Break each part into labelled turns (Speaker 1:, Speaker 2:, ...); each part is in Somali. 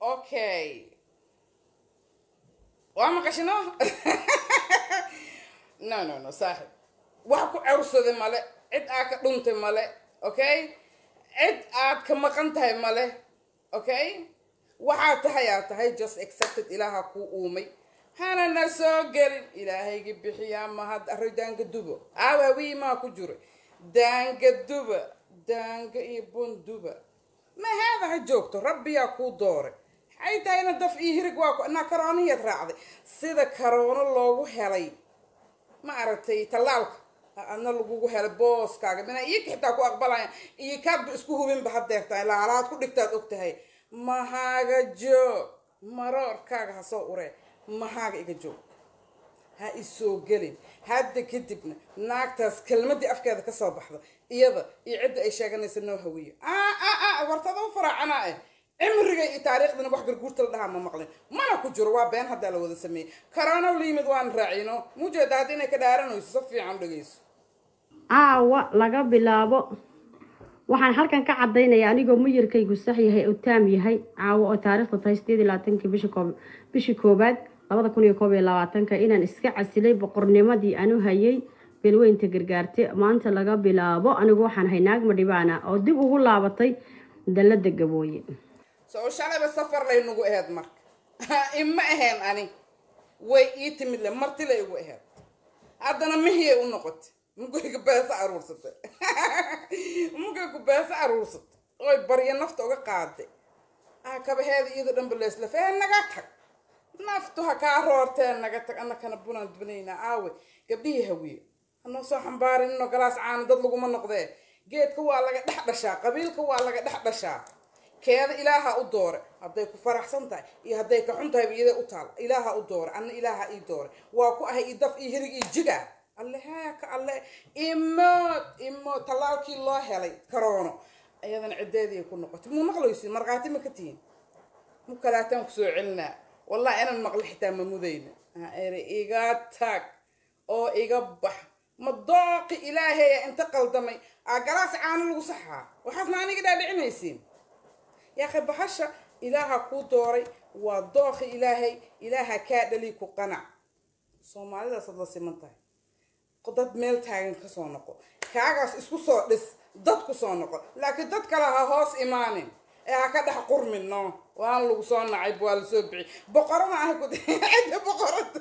Speaker 1: okay waa maqashino no no no saaxib wax ku cawrsaday male cid aad ka dhuntay male okay cid aad ka maqan tahay male okay waxaa tahay aad tahay just accepted ilaaha kuu uumay hanana soo gelin ilaahayga bixiyaa mahad array daanga dubo aawaawiyi maa ku jira daanga duba daanga iyo bunduba ma haada ha joogto rabbiyaa kuu dooray maxay tahayna daf iyo hirig waa ku naa karooniyaad raacday sida karoono loogu helay ma aragtay tallaalka adna lagugu helay booskaaga mina iyoka xitaa ku aqbalaya iyo kaadba isku hubinba hadeertaa ilaa halaad ku dhigtaad og tahay mahaaga joog maroorkaaga ha soo uree mahaaga iga joog ha isoo gelin hadda kadibna naagtaas kelmadii afkeeda kasoo baxda iyada iyo cidda ay sheeganaysa noo hawiyo wartada u faraacanaa eh cimriga iyo taariikhdana wax garguurta la dhahaa ma maqlin mana ku jiro waa been haddaa la wada sameeyey karoona la yimid waan raacino mujeeda hadda inay ka dhaaranayso si fiican dhegeyso
Speaker 2: caawa laga bilaabo waxaan halkan ka caddaynaya anigoo muyirkaygu sax yahay oo taam yahay caawo oo taariikhda tahay sideed iyo labaatankii bishi koob bishii koobaad labada kun iyo koob iyo labaatanka inaan iska casilay boqornimadii aanu hayay beelweynta gargaarte maanta laga bilaabo anigu waxaan ahay naag madhibaana oo dib ugu laabatay dallada gabooye
Speaker 1: soo shalayba safar lay nagu aheyd marka ima aheen ani way ii timid le marti lay igu aheyd haddana mihiyay u noqotay mugayga beesa aruursatay mugaygu beesa aruursatay oy baryo nafta uga qaaday ah kabaheeda iyadoo dhanba leeslaf ee naga tag naftu ha kaa roortee naga tag annakana bunaan dubanaynaa aawe gabdhihii hawiye hanoo soo xambaarin inoo galaas caana dad laguma noqdee geedka waa laga dhex dhashaa qabiilka waa laga dhex dhashaa keeda ilaaha u doore hadday ku faraxsan tahay iyo hadday ka xun tahay iyada u taal ilaaha u doore anna ilaaha ii doore waa ku ahay io daf iyo hirig iyo jiga alle heeka alle imood imood tallaalkii loo helay karoono iyadana ciddeedii ku noqotay muu maqlaysin markhaati ma ka tihin mu kalaataan kusoo celinaa wallahi inaan maqlo xitaa ma mudayna ere iga tag oo iga bax ma dooqi ilaahaya inta qaldamay aa galaas caano lagu saxaa waxaasna aniga dhaadhicinaysiin yaakhay bahasha ilaaha kuu dooray waa dooqi ilaahay ilaaha kaa dhali ku qanac soomaalidaas ad la siman tahay dad meel taagan kasoo noqo kaagaas isku soo dhis dad ku soo noqo laakiin dad kale ha hoos imaanin ee ha ka dhex qurmin no waan lagu soo nacay waa la soo bixi boqorada ah ku cidda boqorada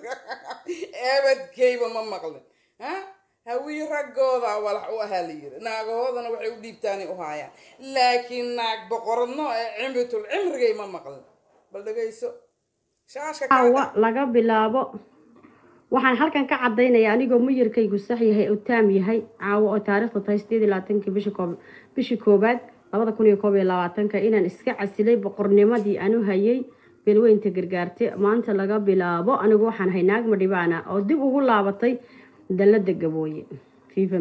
Speaker 1: eebadkeyba ma maqlin ha hawii raggooda walax u ahaa la yiri naagahoodana waxay u dhiibtaanay u haayaan laakiin naag boqoradno ee cimritul cimrigay ma maqlin bal dhegayso shaashka
Speaker 2: caawa laga bilaabo waxaan halkan ka caddaynaya anigoo muyirkaygu sax yahay oo taam yahay caawo oo taariikhda tahay sideed iyo labaatankii bishi koob bishii koobaad labada kun iyo koob iyo labaatanka inaan iska casilay boqornimadii aanu hayay beelweynta gargaarte maanta laga bilaabo anigu waxaan ahay naag madhibaana oo dib ugu laabatay dallada gabooye fifa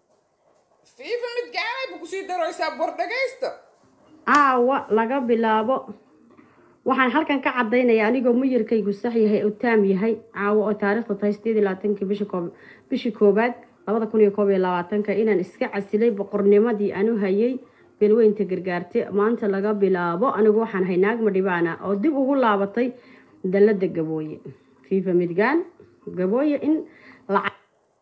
Speaker 1: fiifa mid gacanay ba kusii daraysaa bor dhagaysta
Speaker 2: caawa laga bilaabo waxaan halkan ka caddaynaya anigoo muyirkaygu sax yahay oo taam yahay caawo oo taariikhda tahay sideed iyo labaatankii bishi koob bishii koobaad labada kun iyo koob iyo labaatanka inaan iska casilay boqornimadii aanu hayay beelweynta gargaarte maanta laga bilaabo anigu waxaan ahay naag madhibaana oo dib ugu laabatay dallada gabooye fifa midgaan gabooye in lacag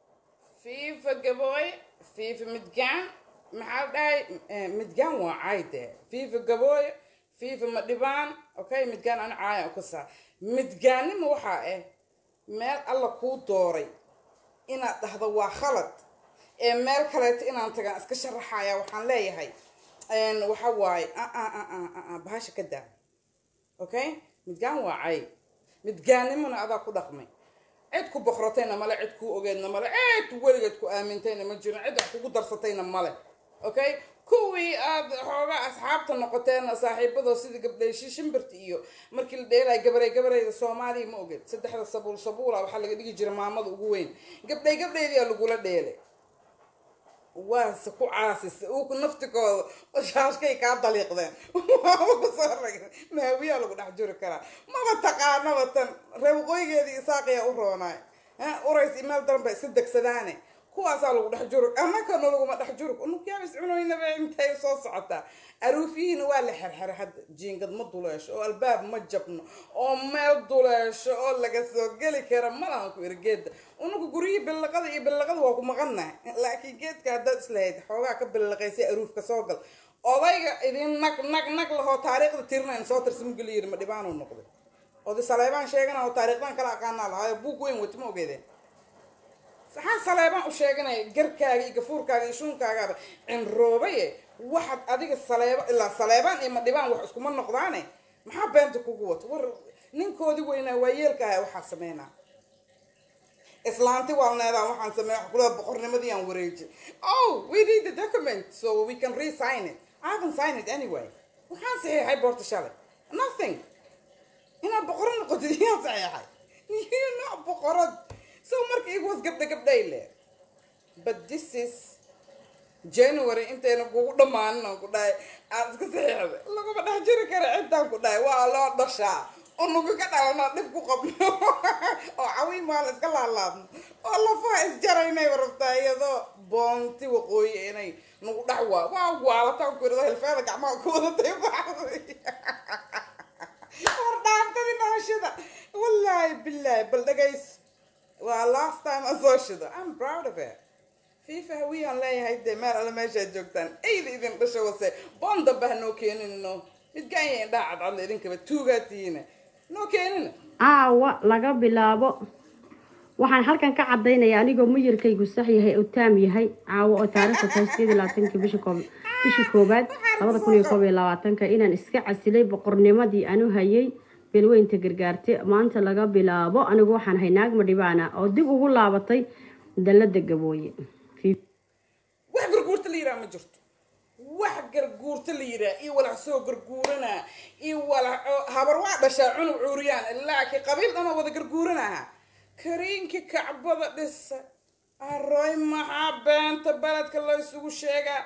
Speaker 1: fiifa gabooy fiifa midgaan maxaa dhahay midgaan waa cayde fiifa gabooy fiifa madhibaan okay midgaan ana caaya ka saa midgaannima waxaa ah meel alla kuu dooray inaad dhahdo waa khalad ee meel kaleeto inaan tagaan iska sharaxaya waxaan leeyahay waxa waaye bahasha ka daa okay midgaan waa cay midgaannimona adaa ku dhaqmay cid ku boqratayna male cid kuu ogeedna male cid weligeed ku aamintayna ma jirin cid wax kugu darsatayna male okay kuwii aad xoogaa asxaabta noqoteen saaxiibadoo sidii gabdhayshi shimbirta iyo markii la dheelay gabaray gabarayda soomaaliya ma ogeed saddexda sabuul sabuula waxaa laga dhigi jira maamada ugu weyn gabdhay gabdhaydiyaa lagula dheelay waase ku caasisa uu naftikooda shaashkay kaa daliiqdeen kusoo ragin maawiyaa lagu dhex juri karaa maba taqaanaba tan reebaqooygeedii isaaqiyaa u roonaay urays imaal daran ba iska degsadaane kuwaasaa lagu dhex jurug annakana laguma dhex jurug unugyaabis cunoynaba intay soo socotaa aruufiyihiina waa la xerxeray hadda jiingad ma duleesho oo albaab ma jabno oo meel duleesho oo laga soo geli kara malahan ku iri geedda unugu guryihii billaqada iyo billaqada waa ku maqannahay laakiin geedka haddaad islahayd xoogaa ka billaqaysay aruufka soo gal odayga idin nag nag nag lahoo taariikhda tirinayn soo tirsamugeli yiri ma dhibaanuu noqday oday saleebaan sheegana oo taariikhdan kala aqaanaa lahaayo buug weyn wati ma ogeedeen saxaan saleebaan u sheeganaya garkaaga iyo gafuurkaaga iyo shuunkaagaaba cinroobaye waxaad adiga saleeba ilaa saleebaan iyo madhibaan wax iskuma noqdaane maxaa beenta kugu wato war ninkoodii weynaa waa yeelka aha waxaa sameynaa islaanti waalneedaan waxaan sameeya wax kula boqornimadii aan wareejin oh we need the document so we can re-sign it I haven't signed it anyway waxaan saxiixay boorta shalay nothing inaad boqorad noqotid iyaan saxiixay you're not boqorad so marka igu was gabdha gabdhay le but this is january intayna kugu dhammaanin aan ku dhahay aad iska saxiixda laguma dhex jiri kara cidtaan ku dhahay waa loo dhashaa unugu ka dhalano dhib ku qabno oo cawiin maala iska laalaadno oo lafaha isjaraynay rabtaa iyadoo boonti waqooyi inay nagu dhex waa waa waalataan ku irado hilfeeda gacmaha ku wadatay baxday war dhaantadii dhahashada wallaahi billaahi bal dhagays waa last time aan soo shido i'm proud of it fifa hawiyaan leeyahay dee meel alle meeshaad joogtaan eyda idin dhasha wase boon dambe ha noo keeninno midgaanya indhaha cadcadla idinkaba tuugaa tihiina noo keenina
Speaker 2: caawa laga bilaabo waxaan halkan ka caddaynaya anigoo muyirkaygu sax yahay oo taam yahay caawo oo taariikhda tahay sideed iyo labaatanki bisha koob bishii koobaad labada kun iyo koob iyo labaatanka inaan iska casilay boqornimadii anu hayay beelweynta gargaarte maanta laga bilaabo anigu waxaan ahay naag madhibaana oo dib ugu laabatay dallada gabooye
Speaker 1: wax garguurta la yidhaha ma jirto wax garguurta la yidhaha iyo walax soo garguuranaa iyo walax habar waa dhashaa cunug cuuriyaan laakiin qabiil dhanoo wada garguuranaha kariinkii kacbada dhisa aroy maxaa beenta beledka la isugu sheegaa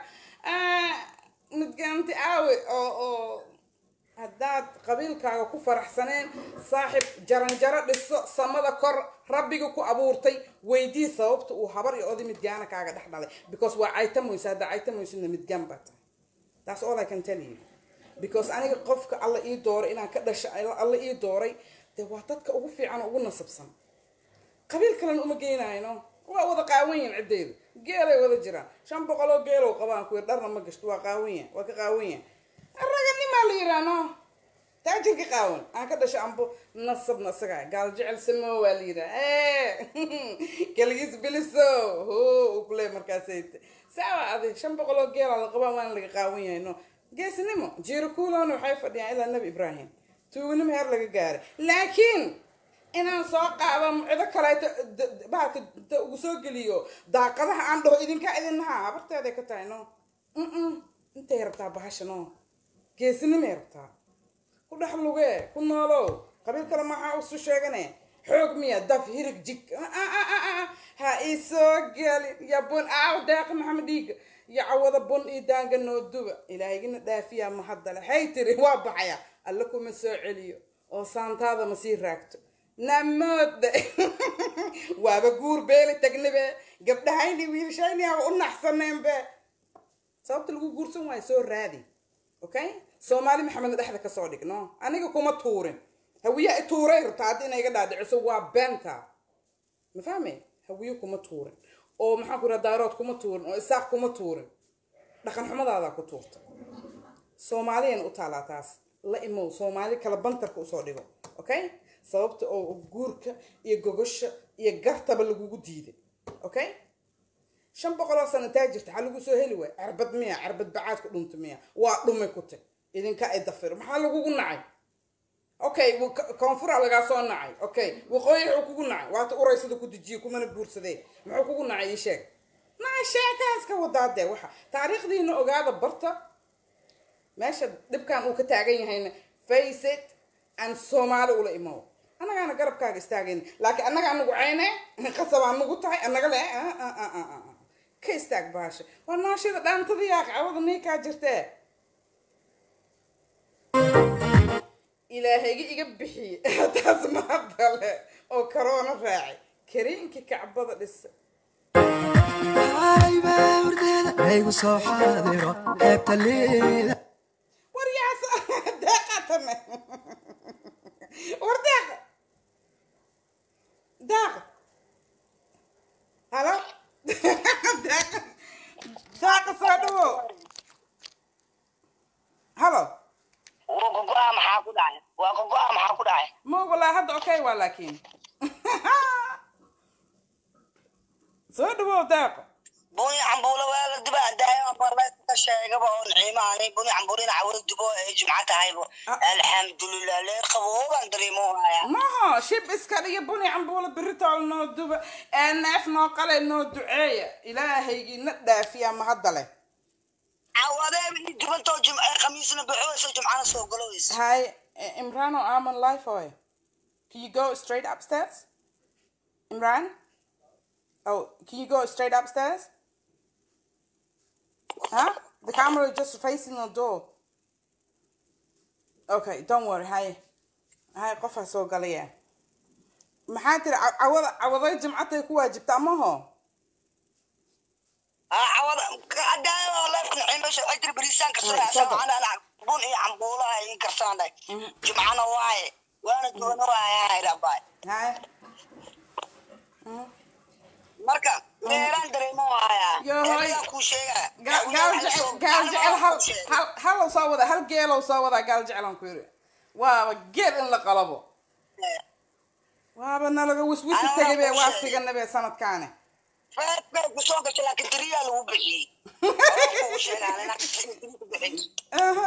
Speaker 1: midgaanti aawe oo oo haddaad qabiilkaaga ku faraxsaneen saaxib jaranjaro dhiso samada kor rabbiga ku abuurtay weydii sababta uu habar iyo oday midgaana kaaga dhex dhalay because waa caytamoysa haddaa caytamoysina midgaan baa tahay that's all I can tell you because aniga qofka alla ii dooray inaan ka dhasho alla ii dooray dee waa dadka ugu fiican oo ugu nasabsan qabiil kalena uma geynayno waa wada qaawan yihin ciddeyda geelay wada jiraan shan boqoloo geelow qabaan kuwi dharna ma gashto waa qaawan yahan waa ka qaawan yahan raganimaa la yidhaano taajirka qaawan aan ka dhasho ambo nasabna isagaa gaal jecel samo waa la yidhaha kaligiis biliso ho uu kuleey markaasayt saawa adi shan boqoloo geelaa la qabaan waana laga qaawan yahay no geesnimo jiiro kuulona waxay fadhiyaan ilaa nebi ibraahim tuugnimo heer laga gaaray laakiin inaan soo qaado cido kaleeto bahalka ugu soo geliyo daaqadaha aan dhaho idinkaa idinnahaa habarteeday ka tahay no intay rabtaa bahasha no geesinimay rabtaa ku dhex lugee ku noolow qabiil kale maxaa usu sheegane xoog miya daf hirig jig ha isoo gelin ya bun aaw deeqa maxamed dhiiga iyo cawada bun iyo daanga noo duba ilaahigina dhaafiyaa mahadale hay tiri waa baxaya alle kuma soo celiyo oo saantaada ma sii raagto namoodde waaba guur beeli tagnibe gabdhahayni wiilshayni aba u naxsaneenbe sababta lagu guursan waayo soo raadi okay soomaali maxamedna dhexda kasoo dhigno aniga kuma tuurin hawiyaa i tuuray rabtaa haddi ina iga dhaadhiciso waa beenta ma fahme hawiyo kuma tuurin oo maxaan ku iraha daarood kuma tuurin oo isaaq kuma tuurin dhaqan xumadaada ku tuurta soomaaliyana u taalaa taas la imow soomaali kala bantarka usoo dhigo okay sababta oo guurka iyo gogosha iyo gartaba lagugu diiday okay shan boqoloo sano taa jirta waxaa lagu soo heli waay carbad miya carbad bacaad ku dhunta miya waa dhumay ku tag idinka ay dafir maxaa lagugu nacay okay koonfura lagaa soo nacay okay waqooyi wuxuu kugu nacay waata uraysada ku dejiye kumana guursadee muxuu kugu nacay ii sheeg naa sheekaas ka wadaa dee waxa taariikhdiina ogaada barta meesha dhibkan uu ka taagan yahayna face it aan soomaali ula imow annagaana garabkaaga istaagayn laakiin annaga anagu cayne qasabaa nagu tahay annaga le ka istaag baasha waa naashida dhaantada yaa cawada niikaa jirtee ilaahayga iga bixiye taas maadale oo karoona raacay kariinkii kacbada dhisa
Speaker 3: haybe hurdeeda haygu soo xaadiro heebta liida
Speaker 1: waryaas deeqatame war deeqa deeqa halo deeqa deeqa soo dhawo halo
Speaker 4: waa gogo'a maxaa ku dhacay waa gogo'a maxaa ku dhacay
Speaker 1: ma walaa hadda okay waa laakiin soo dhawo deeqa
Speaker 4: buni cambuulo waa la diba daayo barlayska sheegaba oo naciimaani buni cambuulina cawada dubo ee jumca tahaybo alxamdulilah leer qabooban dareemo haya
Speaker 1: maha shib iska dhiga buni cambuulo biritool noo duba ee neef noo qale noo duceeya ilaahaygii na dhaafiya ma hadda leh
Speaker 4: cawadee dubantoo jumca khamiisna baxooysa jumcana soo galoweysa
Speaker 1: Hi, I- Imran or I'm on live for you. Can you go straight upstairs? Imran? Oh, can you go straight upstairs? Huh? The camera is just facing the door. Okay, don't worry. Hi. Hi, قفا سو قليا. maxaa tiri caw- cawada cawaday jimcatay ku waajibtaa maho
Speaker 4: cawada daayo leefka naciimasha ajri bariisaan karsanaysa macana bun iyo cambuulaha ii karsanay jumcana waaye waana duwana waayaa dhabaay
Speaker 1: hay
Speaker 4: marka meeraan dareemo hayaa
Speaker 1: Yo, hoy.
Speaker 4: eeyaa kuu sheegaa
Speaker 1: gaal gaal jecel gaal jecel hal hal hal soo wada hal geelow soo wadaa gaal jecelan ku yiri waaba geel in la qalabo waaba nalaga wiswisi
Speaker 4: Anaa
Speaker 1: tegay be
Speaker 4: kuu
Speaker 1: waa
Speaker 4: sheegay.
Speaker 1: siganabe sanadkaani
Speaker 4: feed bay kusoo gashay laakiin tiriyaa lagu bixiyey Horaan kuugu sheegaa, laakiin tiri ku bixin.
Speaker 1: aha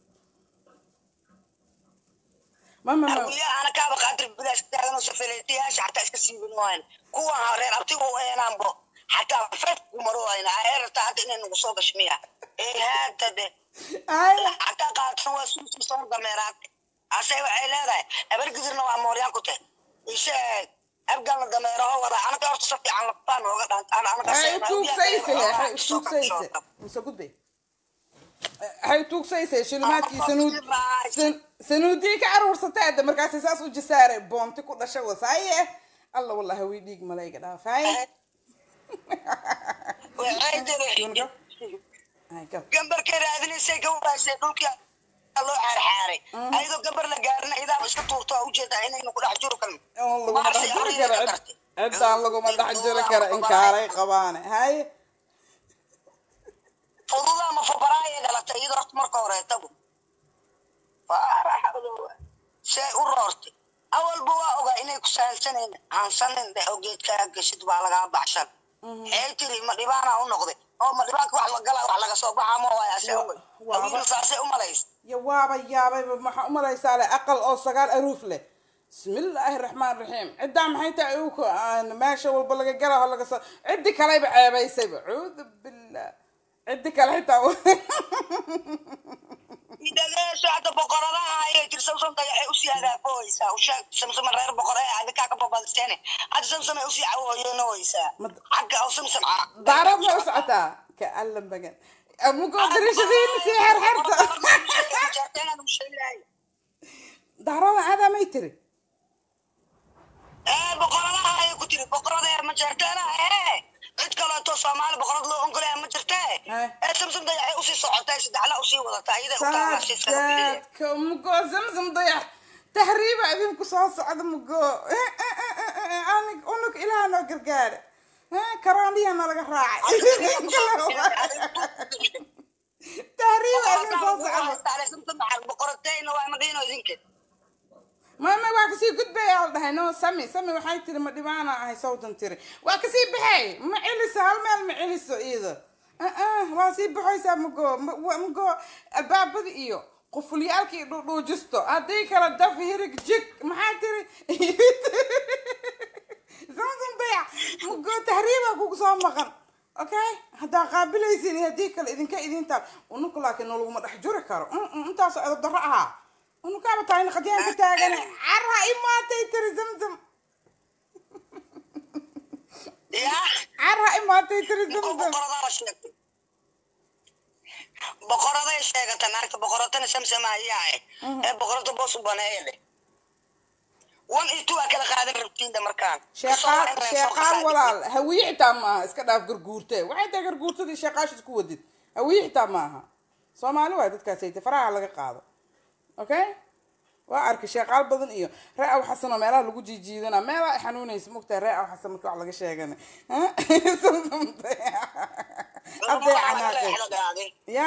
Speaker 1: mama ma
Speaker 4: Hawiyaha ana kaaba qaadir bilaas taaganoo safaleetayaasha xataa iska siibin waayan kuwan reer abtiga u eenaanbo xataa feed ku maro waayna eerata hadda inay nagu soo gasho miya ee haata de
Speaker 1: ay
Speaker 4: xataa qaatan waa suusi soo dameeraad ase waxay leedahay abargidirna waa mooryaan ku tahay ishe abgalna dameeraho wada anaga horta si fiican laftaan nooga dhaan
Speaker 1: ay tuugsayse ay tuugsayse mise gudbe hay tuugsayse shilimaadkii sanuud san- sanuudii ka aruursatay hadda markaasay saas u jisaare boonti ku dhasha wasaaye alla wallahi way dhiig malayga dhaafay
Speaker 4: waxay tiri
Speaker 1: ay go
Speaker 4: gambarkay raadinaysay gawraasay dhulkii loo xaarxaaray ayadoo gambar la gaarina idaaba iska tuurto waa ujeedaa inaynu ku dhex jiro kan
Speaker 1: oo laguma dhex jiri karo cid- ciddaan laguma dhex jiri karo inkaaray qabaane hay
Speaker 4: fududa ama fabaraayay dhalatay iyadoo horta marka horeetabu say u roortay awalba waa ogaa inay ku sahalsanayn hansanin dhe oo geedkaa geshid baa lagaa baxshan xee tiri ma dhibaana u noqday oo ma dhibaanka wax la galaa wax laga soo baxaa ma waaya se awal
Speaker 1: Waa-
Speaker 4: awiina saasay u malays
Speaker 1: ya waaba yaabayba maxaa u malaysaa leh aqal oo sagaal aruuf leh bismillaahi raxmaan raxiim ciddaa maxay tahay uku meesha walba laga galaho laga soo ciddi kaleyba ceebaysayba cuudu billah ciddi kale xitaa
Speaker 4: idhageesho hadda boqoradaha ayay tir samsam dayaxay usii hagaafooysaa usheeg samsama reer boqore ee adinkaa ka babadisteene hadda samsamay usii cawooyenoysaa
Speaker 1: Mad-
Speaker 4: xagga oo samsam
Speaker 1: daarad ma u socotaa ka allan bagan amugo dirishadiina sii xerxerta daarada aadaa may tiri
Speaker 4: ee boqoradaha ayay ku tiri boqorada ee ma jeerteena ee cid kaleeto soomaali boqorad loo ongolaya ma jirtee
Speaker 1: Eh.
Speaker 4: ee samsam dayaxay usii socotay saddexla usii wadataa iyada u taalaasiisaa
Speaker 1: saadaadka mugo zamzam dayax tahriiba idinku soo socda mugo anig unug ilaah noo gargaara karooniya nalaga raacay tahriiba idin soo socda
Speaker 4: boqorateyna waa madhiino idinka
Speaker 1: mama waa kasii gudbaya al dhahay no sami sami waxay tiri ma dhibaana ahay sawdan tiri waa kasii baxay ma celiso hal meel ma celiso iida waa sii baxaysaa mugo mugo albaabada iyo qufulyaalkii dhudhuujisto haddii kala daf hirig jig maxaa tiri zamzam dayac mugo tahriiba kugu soo maqan okay haddaa qaabilaysin iyo haddii kale idinka idintaa unuku laakiin nolaguma dhex juri karo intaasoo edab darro ahaa unukaaba tahay naqadyaanka taagane carha imaatay tiri zamzam
Speaker 4: yaa
Speaker 1: carha imaatay tiri zamzam
Speaker 4: boqoradaa sheegtay boqoraday sheegata naagta boqoratana samsama ayaa eh ee boqorada boos u baneeya leh one iyo two aa kala qaadan rabtiinda markaan
Speaker 1: sheeqaal sheeqaal walaal hawiye xitaa maaha iska dhaaf garguurte waxay tahay garguurtadii sheeqaash isku wadid hawiye xitaa maaha soomaali waay dadkaas hayte faraha laga qaado okay waa arkay sheeqaal badan iyo ree aw xasan oo meelaha lagu jiijiidana meelaa ay xanuunaysa mogtahay ree aw xasan marka wax laga sheegana hadday canaaqeen ya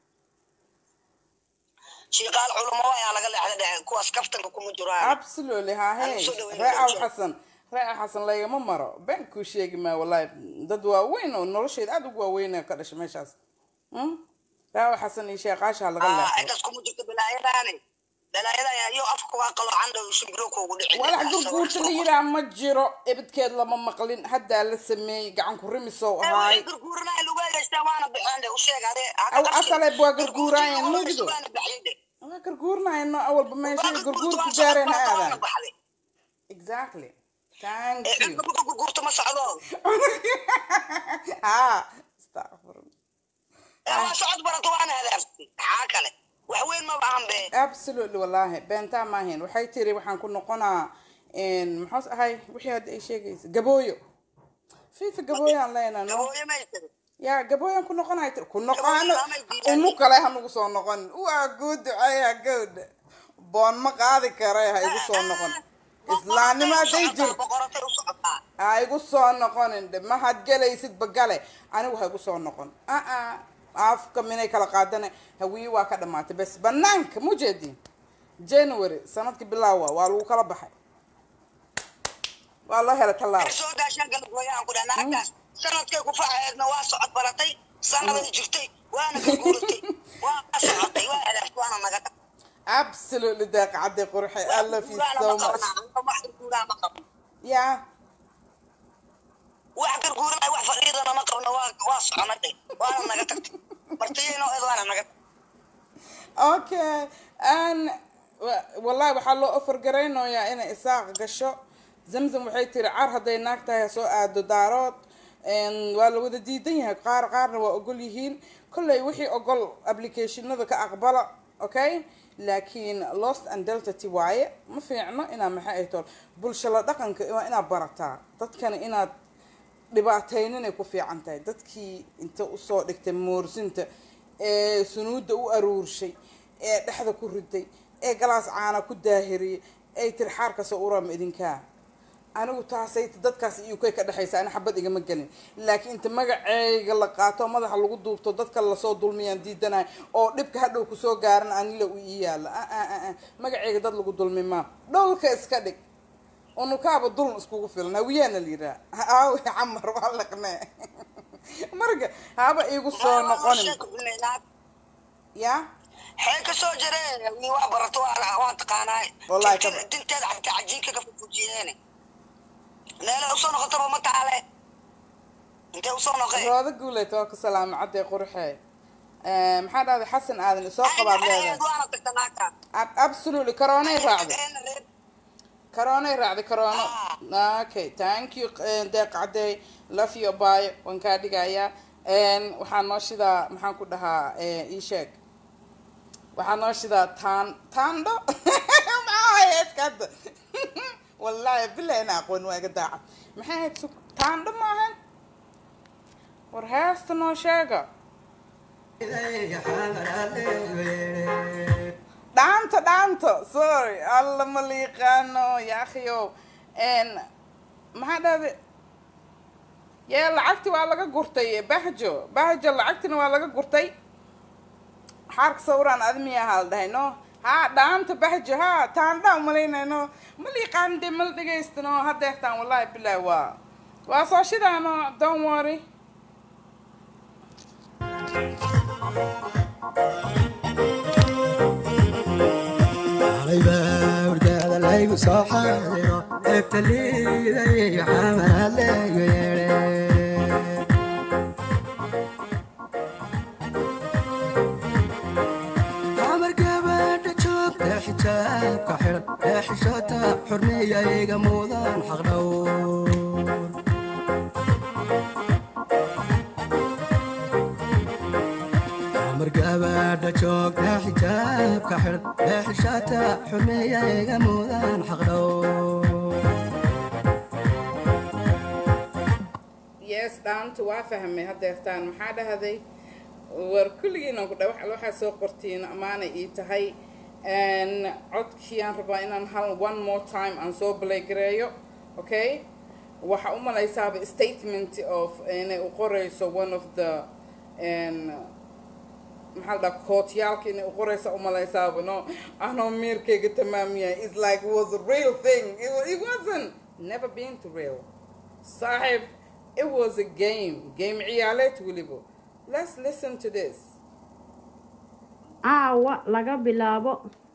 Speaker 4: shiiqaal culamo ayaa laga leexda dhexe kuwaas kaftanka kuma jiraan
Speaker 1: absolutely ha hey
Speaker 4: Aan soo dhaweyn
Speaker 1: ree aw
Speaker 4: doonto.
Speaker 1: xasan ree aw xasan lagama maro been kuu sheegi maa wallahi dad waaweyn oo nolosheeda aada ugu waaweyn ka dhashay meeshaas Hmm? ree aw xasan iyo sheeqaasha laga
Speaker 4: Ah,
Speaker 1: leexdo
Speaker 4: intaas kuma jirto balaayadaani balaayadan iyo afka waa qaloocan dhow shimbiro kuugu dhici
Speaker 1: walax gurguurta la yiraa ma jiro ebidkeed lama maqlin haddaa la sameeyey gacan ku rimisow ahaay
Speaker 4: gurguuranaa lagu hagaystaa waana bixeen de u sheeg ade
Speaker 1: Aw, asale waa gurguurayeen, mugdo. waa garguurnayno awalba meesha garguurku gaareen ha aadaan exactly thank you
Speaker 4: gurguurta ma socdo
Speaker 1: ha astagfirullah
Speaker 4: waa socod barato waana hadaafti maxaa kale wax weyn ma bahan be
Speaker 1: absolutely wallahi beentaa maahayn waxay tiri waxaan ku noqonaa maxaas ahay wixii hadda ay sheegaysa gabooyo fifa gabooyaan leenaa no
Speaker 4: gabooyo may tiri
Speaker 1: yaa gabooyaan ku noqonay tiri ku noqoano
Speaker 4: Gabooyo amay diidaan.
Speaker 1: unu kale ha nagu soo noqon waa guu duceeya gawdha boon ma qaadi kare ha igu soo noqon islaamnimo hadday jirto
Speaker 4: boqoratay u socotaa
Speaker 1: ha igu soo noqonin dhe mahad gelaysidba gale anigu ha igu soo noqon aa afka minay kala qaadane hawiye waa ka dhamaatay bes banaanka mujeedin january sanadkii bilaawa waa lagu kala baxay waa loo helay tallaabo
Speaker 4: soo gaashaan galgooyaan ku dhaha naagtaas sanadkay ku facaeedna waa socod baratay sanaday jirtay waana garguuratay waa socotay waa hadaafta waana naga dhaq
Speaker 1: absolutely daaqacadday qurxe i love you so much
Speaker 4: wax garguuraa ma qabno
Speaker 1: yeah
Speaker 4: wax garguuranay wax fadhiidana ma qabno waa waa soconadhe waana naga tagtay martiyayno eed waana naga tagtay
Speaker 1: okay an wa- wallahi waxaa loo ofar garaynayaa inay isaaq gasho zamzam waxay tiri car hadday naag tahay ha soo aado daarood Een, waa la wada diidan yahay qaar qaarna waa ogol yihiin kolley wixii ogol applicationada ka aqbala okay laakiin lost and deltati waaye ma fiicno inaa maxay ay tool bulshada dhaqanka waa inaad barataa dadkana inaad dhibaatayninay ku fiican tahay dadkii inta usoo dhigtay moorsinta ee sunuudda u aruurshay ee dhexda ku riday ee galaas caana ku daahiriyay ay tiri xaarkasoo urama idinkaa anigu taasay dadkaas iyo kay ka dhexaysa ani xabad igama gelin laakiin inta magaceyga la qaato madaxa lagu duubto dadka lasoo dulmiyaan diidanayo oo dhibka hadhow kusoo gaaran anila u ii yaala Ah, ah, ah, ah. magaceyga dad lagu dulmi maa dhowlka iska dhig unukaaba dulm iskugu filan hawiyaana la yiraa aawi camar waa laqne marka haba iigu soo noqonin ya
Speaker 4: xee ka soo jaree wii wax barato waa waa taqaanaa
Speaker 1: Wallahi ka-
Speaker 4: Dinteed- dinteeda xataa cajiinka ka fufujiyeene meela usoo noqotaba ma taale intee usoo noqee
Speaker 1: rooda guuleed waa ku salaama cadday qurxe maxaa dhahday xasan aadan isoo qabaad leedahay
Speaker 4: waana tagta naagta
Speaker 1: Ab- absolutely karoonay raacday karoonay raacday karoono okay thank you eh, deeq cadey love you baayo waan kaa dhigayaa Een, waxaa noo shidaa maxaan ku dhahaa eh, ii sheeg waxaa noo shidaa taan taandho maxaa haya iskada wallahi bilahi ina aqoon waa iga daacad maxay ahayd sug taandho maahan war heesta noo sheega dhaanta dhaanta sorry alla ma la yaqaano yaakhiyo n maxaa dhahday yee lacagti waa laga gurtay bahjo bahjo lacagtina waa laga gurtay xaarka sawiraan admiya ahaa la dhahay no ha dhaanta bahjo ha taandha umalaynayno ma la yaqaan dee mala dhegaystano hadeertaan wallahi bilahi waa waa soo shidaano don't worry
Speaker 3: عليبا ورقاد لايق صحادرو ابتلي ذي حمل لايق عمر قبل تشوف حجاب كحر حشوتا حرمية يقموضان حغدور عمر قبل gabadha joogta xijaabka xidh ee xishaata xurmeeya iga muudaan xaqdhow
Speaker 1: yes dhaanta waa fahmay haddeertaan maxaa dhahday war kulligiinan ku dha waxaa soo qortiin amaanay ii tahay codkii aan rabaa inaan hal one more time aan soo baleygareeyo okay waxaa u malaysaaba statement of inay u qorayso one of the maxaa la dhaha kootyaalka inay u qoraysa u malaysaaba no anoo miirkayga tamaamiyahay it's like it was a real thing it, wa- it wasn't never been to real saaxib it was a game game ciyaaleed weliba let's listen to this
Speaker 2: caawa laga bilaabo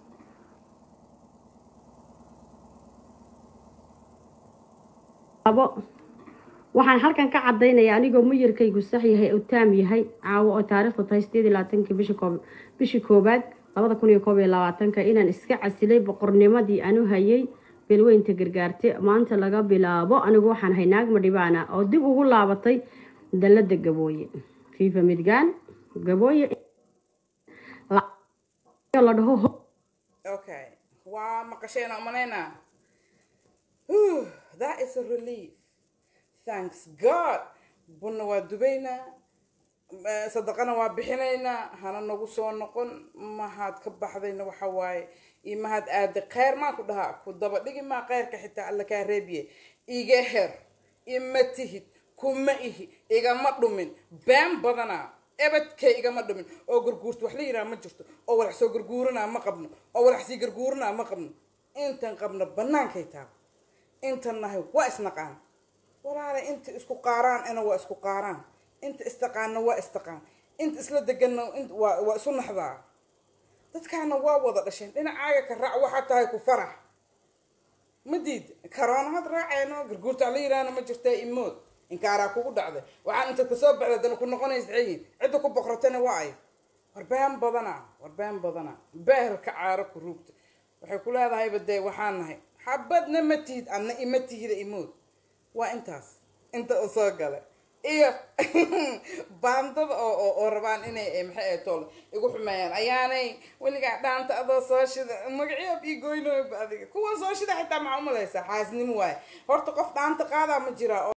Speaker 2: abo waxaan halkan ka caddaynaya anigoo muyirkaygu sax yahay oo taam yahay caawo oo taariikhda tahay sideed iyo labaatanki bishii koob bishii koobaad labada kun iyo koob iyo labaatanka inaan iska casilay boqornimadii aanu hayay beelweynta gargaarte maanta laga bilaabo anigu waxaan ahay naag madhibaana oo dib ugu laabatay dalada gabooye fifa midgaan gabooye la- la dhaho ho-
Speaker 1: okay waa maqasheen umalaynaa Whew, that is a relief thanks god bunna waa dubaynaa eh, sadaqana waa bixinaynaa hana nagu soo noqon mahaad ka baxdayna waxa waaye iyo mahaad aada kheyr maa ku dhahaa ku daba dhigi maa kheyrka xitaa alla kaa reebiye iga her ima tihid kuma ihi igama dhumin been badanaa ebadkay igama dhumin oo garguurta wax la yidhaha ma jirto oo walax soo garguuranaa ma qabno oo walax sii garguuranaa ma qabno intan qabno bannaankay taaba intan nahay waa isnaqaan walaala inta isku qaaraan ana waa isku qaaraan inta istaqaana waa istaqaan inta isla deganna int- waa waa isu naxdaa dadkaana waa wada dhasheen dhinacaaga ka raac waxaa tahay ku farax ma diid karoona had raaceyno garguurta la yiraahna ma jirta imood inkaaraa kugu dhacday waxaan inta kasoo baxda dana ku noqonaysa ciyin cidda ku boqratana waa ay war been badana war been badana beerka caaro ku ruugta waxay ku leedahayba dee waxaan nahay xabadna ma tihid adna ima tihida imood waa intaas inta u soo gala iyo baandada oo oo oo rabaan inay eh, maxay ahayd tool igu xumeeyaan ayaanay weligaa dhaanta adoo soo shida magacyo ii goynooba adiga kuwa soo shida xitaa maxaa umalaysaa xaasnimo waaye horta qof dhaanta qaadaa ma jiraa oo